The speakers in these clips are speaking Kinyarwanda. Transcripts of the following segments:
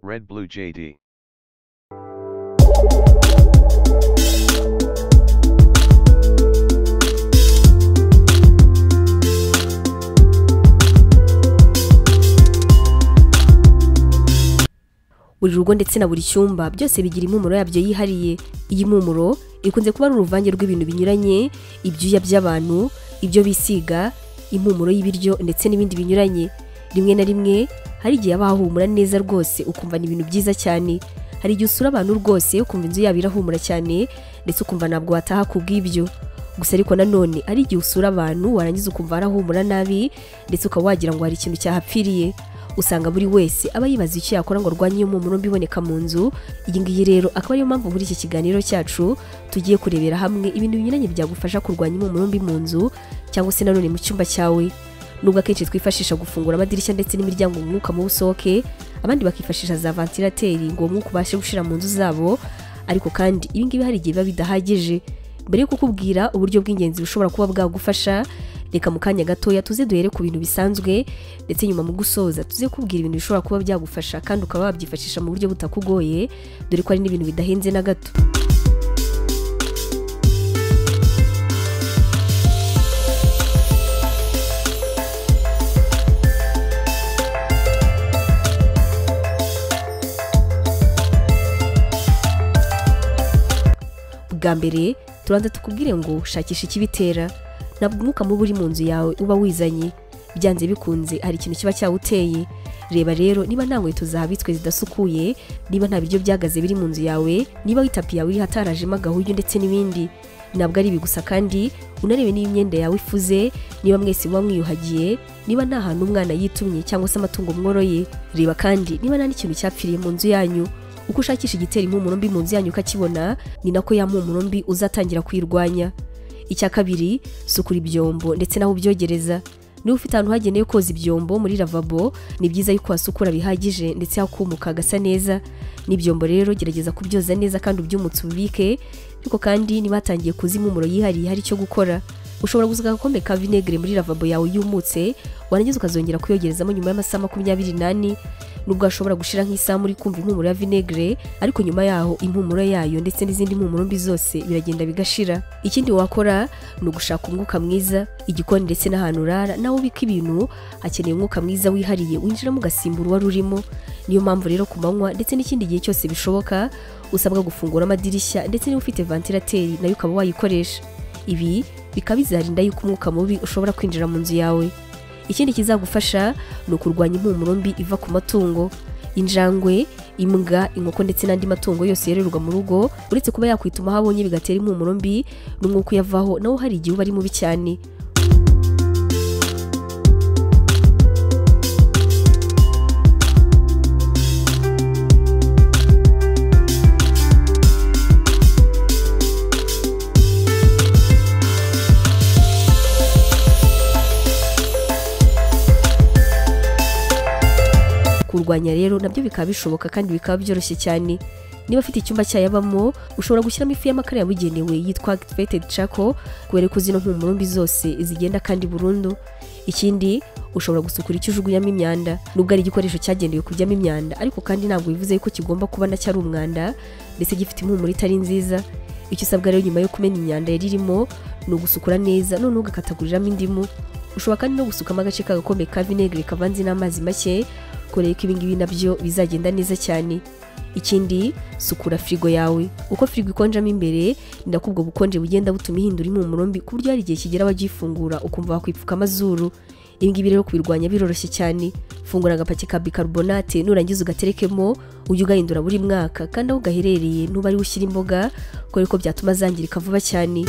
Red Blue JD. buri rugo ndetse na buri cyumba byose bigira impumuro yabyo yihariye iyi mpumuro ikunze kuba ari uruvange rw'ibintu binyuranye ibyuya by'abantu ibyo bisiga impumuro y'ibiryo ndetse n'ibindi binyuranye rimwe na rimwe hari igihe haba hahumura neza rwose ukumva ni ibintu byiza cyane hari igihe usura abantu rwose ukumva inzu yabo irahumura cyane ndetse ukumva ntabwo wataha ku bw'ibyo gusa ariko nanone hari igihe usura abantu warangiza ukumva harahumura nabi ndetse ukaba wagira ngo hari ikintu cyahapfiriye usanga buri wese aba yibaza icyo yakora ngo arwanye iyo mpumuro mbi iboneka mu nzu iyi ngiyi rero akaba ariyo mpamvu muri iki kiganiro cyacu tugiye kurebera hamwe ibintu binyuranye byagufasha kurwanya impumuro mbi mu nzu cyangwa se nanone mu cyumba cyawe nubwo akenshi twifashisha gufungura amadirishya ndetse n'imiryango ngo umwuka mubi usohoke abandi bakifashisha za vantilateri ngo uwo mwuka ubashe gushira mu nzu zabo ariko kandi ibi ngibi hari igihe biba bidahagije mbere yo kukubwira uburyo bw'ingenzi bushobora kuba bwagufasha reka mu kanya gatoya tuze duhere ku bintu bisanzwe ndetse nyuma mu gusoza tuze kubwira ibintu bishobora kuba byagufasha kandi ukaba wabyifashisha mu buryo butakugoye dore ko ari n'ibintu bidahenze na gato bwa mbere turanza tukubwire ngo shakisha ikibitera ntabwo umwuka mubi uri mu nzu yawe uba wizanye byanze bikunze hari ikintu kiba cyawuteye reba rero niba nta nkweto zahabitswe zidasukuye niba nta biryo byagaze biri mu nzu yawe niba itapi yawe iri hatarajemo agahuryo ndetse n'ibindi ntabwo ari ibi gusa kandi unarebe niba imyenda yawe ifuze niba mwese muba mwiyuhagiye niba nta hantu umwana yitumye cyangwa se amatungo mworoye reba kandi niba nta n'ikintu cyapfiriye mu nzu yanyu uko ushakisha igitera impumuro mbi mu nzu yanyu ukakibona ni nako ya mpumuro mbi uzatangira kuyirwanya icya kabiri sukura ibyombo ndetse n'aho ubyogereza niba ufite ahantu hagenewe koza ibyombo muri lavabo ni byiza yuko wasukura bihagije ndetse hakumuka hagasa neza n'ibyombo rero gerageza kubyoza neza kandi ubyumutse ubibike ariko kandi niba hatangiye kuza impumuro yihariye hari icyo gukora ushobora gusuka agakombe ka vinegere muri lavabo yawe yumutse warangiza ukazongera kuyogerezamo nyuma y'amasaha makumyabiri n'ane nubwo hashobora gushira nk'isaha muri kumva impumuro ya vinegere ariko nyuma yaho impumuro yayo ndetse n'izindi mpumuro mbi zose biragenda bigashira ikindi wakora ni ugushaka umwuka mwiza igikoni ndetse n'ahantu urara nawe ubika ibintu hakeneye umwuka mwiza wihariye winjiramo ugasimbura uwari urimo niyo mpamvu rero ku manywa ndetse n'ikindi gihe cyose bishoboka usabwa gufungura amadirishya ndetse niba ufite vantilateri nayo ukaba wayikoresha ibi bikaba bizarinda yuko umwuka mubi ushobora kwinjira mu nzu yawe ikindi kizagufasha ni ukurwanya impumuro mbi iva ku matungo injangwe imbwa inkoko ndetse n'andi matungo yose yororerwa mu rugo uretse kuba yakwituma aho abonye bigatera impumuro mbi n'umwuka uyavaho nawo hari igihe uba ari mubi cyane kurwanya rero nabyo bikaba bishoboka kandi bikaba byoroshye cyane niba afite icyumba cyayabamo ushobora gushyiramo ifu y'amakara yabugenewe yitwa activated charcoal kubera ko zino mpumuro mbi zose zigenda kandi burundu ikindi ushobora gusukura icyo ujugunyamo imyanda nubwo ari igikoresho cyagenewe kujyamo imyanda ariko kandi ntabwo bivuze yuko kigomba kuba na cyari umwanda ndetse gifite impumuro itari nziza icyo usabwa rero nyuma yo kumena imyanda yari irimo ni ugusukura neza noneho ugakataguriramo indimu ushobora kandi no gusukamo agace k'agakombe ka vinegere kavanze n'amazi make koreye ko ibingibi nabyo bizagenda neza cyane ikindi sukura firigo yawe uko firigo ikonjamo imbere ni nako ubwo bukonje bugenda butuma ihindura impumuro mbi ku buryo hari igihe kigera wagifungura ukumva wakwipfuka amazuru ibingibi rero kubirwanya biroroshye cyane fungura agapaki ka bicarbonate nurangiza ugaterekemo ujye ugahindura buri mwaka kandi aho ugaherereye nuba ari ushyira imboga kubera ko byatuma zangirika vuba cyane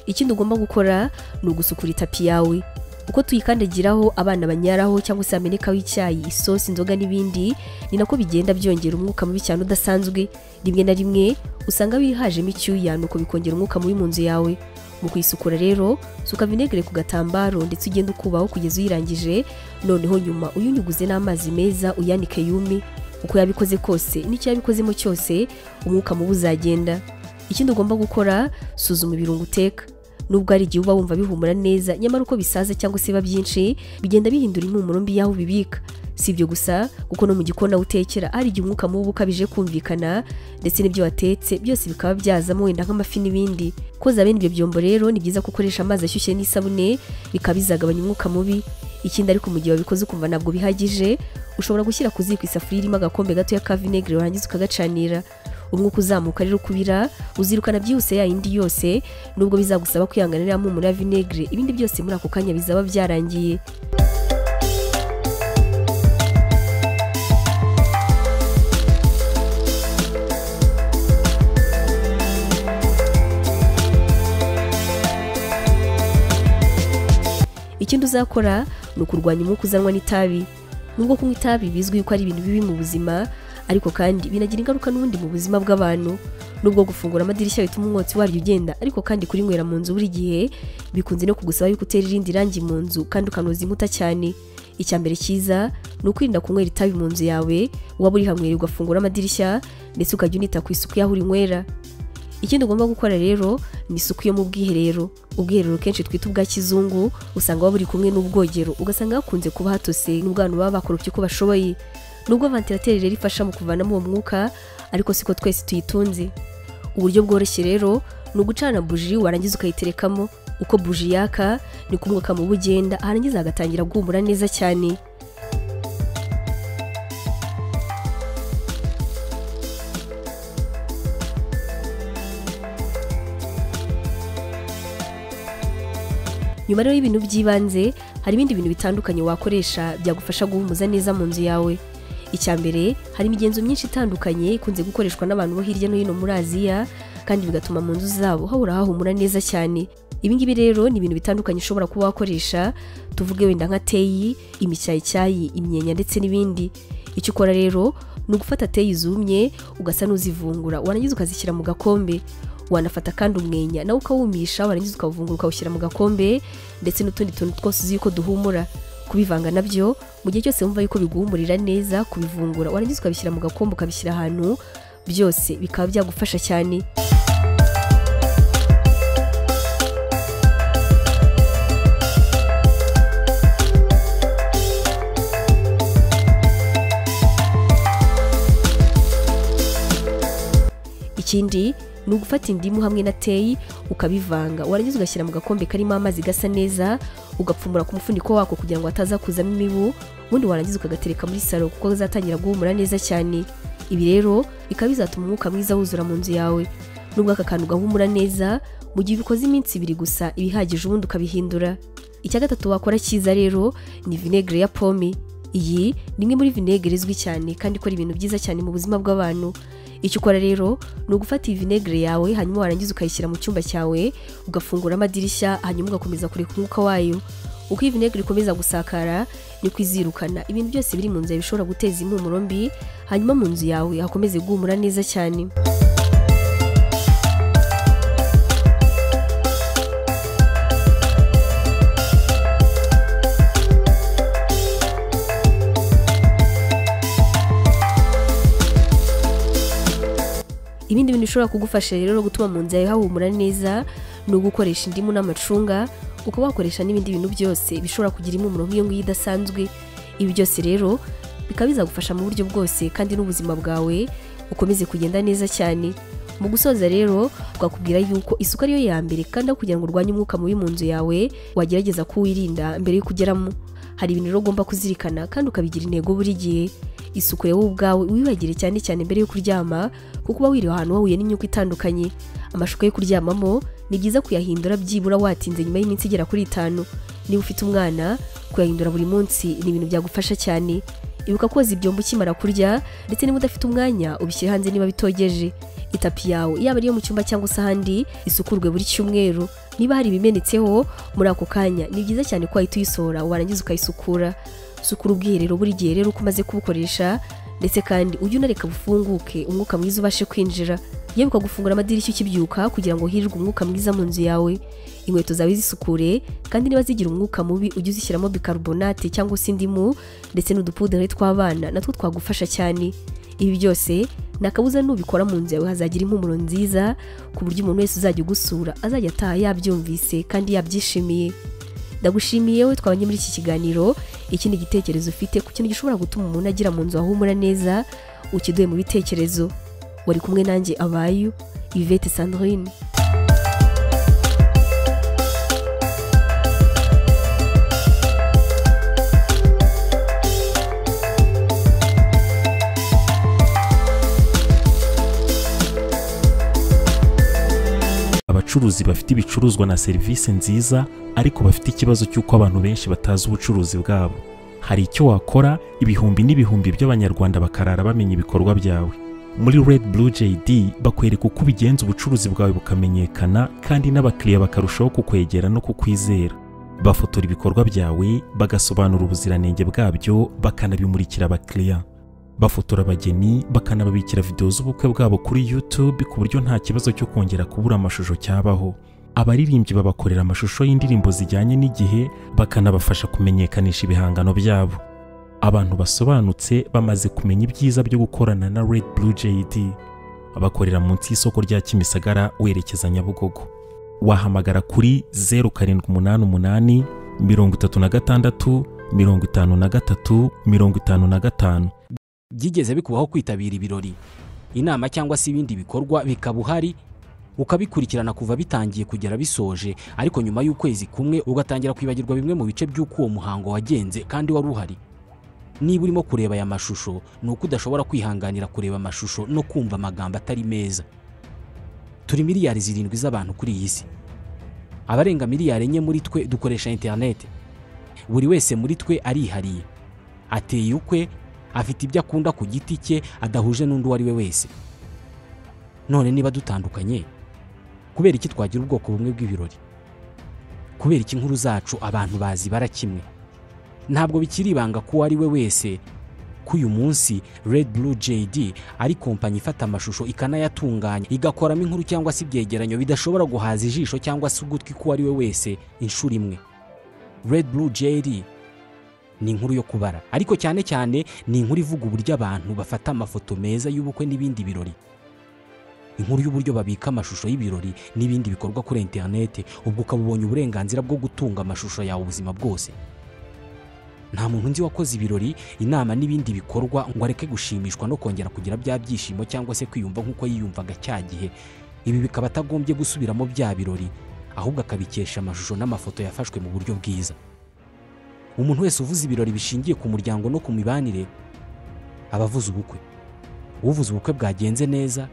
ikindi ugomba gukora ni ugusukura itapi yawe uko tuyikandagiraho abana banyaraho cyangwa se hamenekaho icyayi isosi inzoga n'ibindi ni nako bigenda byongera umwuka mubi cyane udasanzwe rimwe na rimwe usanga bihajemo icyuya nuko bikongera umwuka mubi mu nzu yawe mu kuyisukura rero suka vinegere ku gatambaro ndetse ugenda ukubaho kugeza uyirangije noneho nyuma uyunyuguze n'amazi meza uyanike yumi uko yabikoze kose n'icyo yabikozemo cyose umwuka mubi uzagenda ikindi ugomba gukora suzuma ibirungo uteka nubwo hari igihe uba wumva bihumura neza nyamara uko bisaza cyangwa se biba byinshi bigenda bihindura impumuro mbi y'aho ubibika si ibyo gusa kuko no mu gikona utekera hari igihe umwuka mubi ukabije kumvikana ndetse n'ibyo watetse byose bikaba byazamo wenda nk'amafi n'ibindi koza bene ibyo byombo rero ni byiza ko ukoresha amazi ashyushye n'isabune bikaba bizagabanya umwuka mubi ikindi ariko mu gihe wabikoze ukumva ntabwo bihagije ushobora gushyira ku ziko isafuriya irimo agakombe gatoya ka vinegere warangiza ukagacanira umwuka uzamuka rero ukubira uzirukana byihuse ya yindi yose nubwo bizagusaba kwihangana iriya mpumuro ya vinegere ibindi byose muri ako kanya bizaba byarangiye ikindi uzakora ni ukurwanya umwuka uzanwa n'itabi nubwo kunywa itabi bizwi ko ari ibintu bibi mu buzima ariko kandi binagira ingaruka n'ubundi mu buzima bw'abantu nubwo gufungura amadirishya bituma umwotsi waryo ugenda ariko kandi kurinywera mu nzu buri gihe bikunze no kugusaba yuko utera irindi rangi mu nzu kandi ukanoza inkuta cyane icya mbere cyiza ni ukwirinda kunywera itabi mu nzu yawe waba urihanywera ugafungura amadirishya ndetse ukajya unita ku isuku y'aho urinywera ikindi ugomba gukora rero ni isuku yo mu bwiherero ubwiherero kenshi twita ubwa kizungu usanga buba buri kumwe n'ubwogero ugasanga hakunze kuba hatose n'ubwana baba bakoropye uko bashoboye nubwo vantilateri rero ifasha mu kuvanamo uwo mwuka ariko siko twese tuyitunze uburyo bworoshye rero ni ugucana buji warangiza ukayiterekamo uko buji yaka ni ko umwuka mubi ugenda harangiza hagatangira guhumura neza cyane nyuma rero y'ibintu by'ibanze hari ibindi bintu bitandukanye wakoresha byagufasha guhumuza neza mu nzu yawe icya mbere hari imigenzo myinshi itandukanye ikunze gukoreshwa n'abantu bo hirya no hino muri aziya kandi bigatuma mu nzu zabo hahora hahumura neza cyane ibingibi rero ni ibintu bitandukanye ushobora kuba wakoresha tuvuge wenda nka teyi imicyayicyayi imyenya ndetse n'ibindi icyo ukora rero ni ugufata teyi zumye ugasa n'uzivungura warangiza ukazishyira mu gakombe wanafata kandi umwenya nawe ukawumisha warangiza ukawuvungura ukawushyira mu gakombe ndetse n'utundi tuntu twose uzi yuko duhumura kubivanga nabyo mu gihe cyose wumva yuko biguhumurira neza kubivungura warangiza ukabishyira mu gakombe ukabishyira ahantu byose bikaba byagufasha cyane ikindi ni ugufata indimu hamwe na teyi ukabivanga warangiza ugashyira mu gakombe karimo amazi gasa neza ugapfumura ku mufuniko wako kugira ngo hataza kuzamo imibu ubundi warangiza ukagatereka muri salo kuko azatangira guhumura neza cyane ibi rero bikaba bizatuma umwuka mwiza wuzura mu nzu yawe nubwo aka kantu gahumura neza mu gihe ubikoze iminsi ibiri gusa ibihagije ubundi ukabihindura icya gatatu wakora cyiza rero ni vinegere ya pome iyi ni imwe muri vinegere izwi cyane kandi ikora ibintu byiza cyane mu buzima bw'abantu icyo ukora rero ni ugufata iyi vinegere yawe hanyuma warangiza ukayishyira mu cyumba cyawe ugafungura amadirishya hanyuma ugakomeza kureka umwuka wayo uko iyi vinegere ikomeza gusakara niko izirukana ibintu byose biri mu nzu yawe bishobora guteza impumuro mbi hanyuma mu nzu yawe hakomeze guhumura neza cyane ibindi bintu bishobora kugufasha rero gutuma mu nzu yawe hahumura neza ni ugukoresha indimu n'amacunga ukaba wakoresha n'ibindi bintu byose bishobora kugira impumuro nk'iyo ngiyo idasanzwe ibi byose rero bikaba bizagufasha mu buryo bwose kandi n'ubuzima bwawe ukomeze kugenda neza cyane mu gusoza rero twakubwira yuko isuku ariyo ya mbere kandi aho kugira ngo urwanye umwuka mubi mu nzu yawe wagerageza kuwirinda mbere y'uko ugeramo hari ibintu rero ugomba kuzirikana kandi ukabigira intego buri gihe isuku wowe ubwawe wiyuhagire cyane cyane mbere yo kuryama kuko uba wiriwe ahantu wahuye n'imyuka itandukanye amashuka yo kuryamamo ni byiza kuyahindura byibura watinze nyuma y'iminsi igera kuri itanu niba ufite umwana kuyahindura buri munsi ni ibintu byagufasha cyane ibuka koza ibyombo ukimara kurya ndetse niba udafite umwanya ubishyire hanze niba bitogeje itapi yawe yaba ariyo mu cyumba cyangwa se ahandi isukurwe buri cyumweru niba hari ibimenetseho muri ako kanya ni byiza cyane ko wahita uyisohora warangiza ukayisukura sukura ubwiherero buri gihe rero uko umaze kubukoresha ndetse kandi ujye unareka bufunguke umwuka mwiza ubashe kwinjira yebuka gufungura amadirishya ukibyuka kugira ngo hirwe umwuka mwiza mu nzu yawe inkweto zawe zisukure kandi niba zigira umwuka mubi ujye uzishyiramo bicarbonate cyangwa se indimu ndetse n'udupudere tw'abana natwo twagufasha cyane ibi byose ni akabuza nubikora mu nzu yawe hazagira impumuro nziza ku buryo umuntu wese uzajya ugusura azajya ataha yabyumvise kandi yabyishimiye ndagushimiye we twabanye muri iki kiganiro ikindi gitekerezo ufite ku kintu gishobora gutuma umuntu agira mu nzu ahumura neza ukiduye mu bitekerezo wari kumwe nanjye abayu ivete sandrine abacuruzi bafite ibicuruzwa na serivisi nziza ariko bafite ikibazo cy'uko abantu benshi batazi ubucuruzi bwabo hari icyo wakora ibihumbi n'ibihumbi by'abanyarwanda bakarara bamenya ibikorwa byawe muri red blue jd bakwereka uko ubigenza ubucuruzi bwawe bukamenyekana kandi n'abakiriya bakarushaho kukwegera no kukwizera bafotora ibikorwa byawe bagasobanura ubuziranenge bwabyo bakanabimurikira abakiriya bafotora abageni bakanababikira videwo z'ubukwe bwabo kuri YouTube ku buryo nta kibazo cyo kongera kubura amashusho cyabaho abaririmbyi babakorera amashusho y'indirimbo zijyanye n'igihe bakanabafasha kumenyekanisha ibihangano byabo abantu basobanutse bamaze kumenya ibyiza byo gukorana na Red Blue JD abakorera munsi y'isoko rya Kimisagara werekeza Nyabugogo wahamagara kuri 0788 36 53 55 byigeze bikubaho kwitabira ibirori inama cyangwa se ibindi bikorwa bikaba uhari ukabikurikirana kuva bitangiye kugera bisoje ariko nyuma y'ukwezi kumwe ugatangira kwibagirwa bimwe mu bice by'uko uwo muhango wagenze kandi wari uhari niba urimo kureba aya mashusho ni uko udashobora kwihanganira kureba amashusho no kumva amagambo atari meza turi miliyari zirindwi z'abantu kuri iyi si abarenga miliyari enye muri twe dukoresha interinete buri wese muri twe arihariye ateye ukwe afite ibyo akunda ku giti cye adahuje n'undi uwo ari we wese none niba dutandukanye kubera iki twagira ubwoko bumwe bw'ibirori kubera iki inkuru zacu abantu bazi bara kimwe ntabwo bikiri ibanga ko uwo ari we wese ko uyu munsi red blue jd ari kompanyi ifata amashusho ikanayatunganya igakoramo inkuru cyangwa se ibyegeranyo bidashobora guhaza ijisho cyangwa se ugutwi k'uwo ari we wese inshuro imwe red blue jd ni inkuru yo kubara ariko cyane cyane ni inkuru ivuga uburyo abantu bafata amafoto meza y'ubukwe n'ibindi birori inkuru y'uburyo babika amashusho y'ibirori n'ibindi bikorwa kuri interinete ubwo ukaba ubonye uburenganzira bwo gutunga amashusho yawe ubuzima bwose nta muntu nzi wakoze ibirori inama n'ibindi bikorwa ngo areke gushimishwa no kongera kugira bya byishimo cyangwa se kwiyumva nk'uko yiyumvaga cya gihe ibi bikaba atagombye gusubiramo bya birori ahubwo akabikesha amashusho n'amafoto yafashwe mu buryo bwiza umuntu wese uvuze ibirori bishingiye ku muryango no ku mibanire aba avuze ubukwe uvuze ubukwe bwagenze neza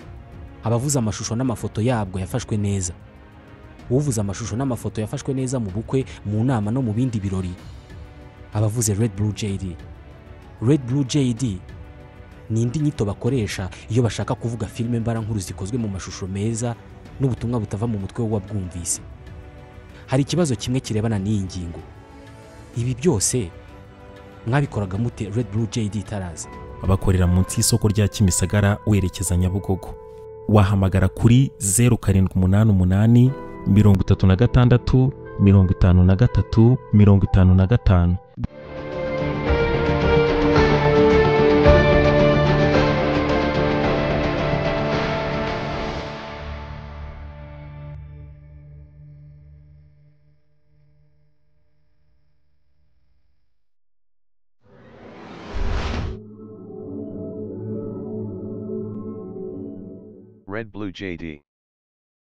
aba avuze amashusho n'amafoto yabwo yafashwe neza uvuze amashusho n'amafoto yafashwe neza mu bukwe mu nama no mu bindi birori aba avuze red blue jd red blue jd ni indi nyito bakoresha iyo bashaka kuvuga filime mbarankuru zikozwe mu mashusho meza n'ubutumwa butava mu mutwe w'uwabwumvise hari ikibazo kimwe kirebana n'iyi ngingo ibi byose mwabikoraga mute red blue jd itaraza abakorera munsi y'isoko rya Kimisagara werekeza Nyabugogo wahamagara kuri 0788 36 53 55 Red Blue JD.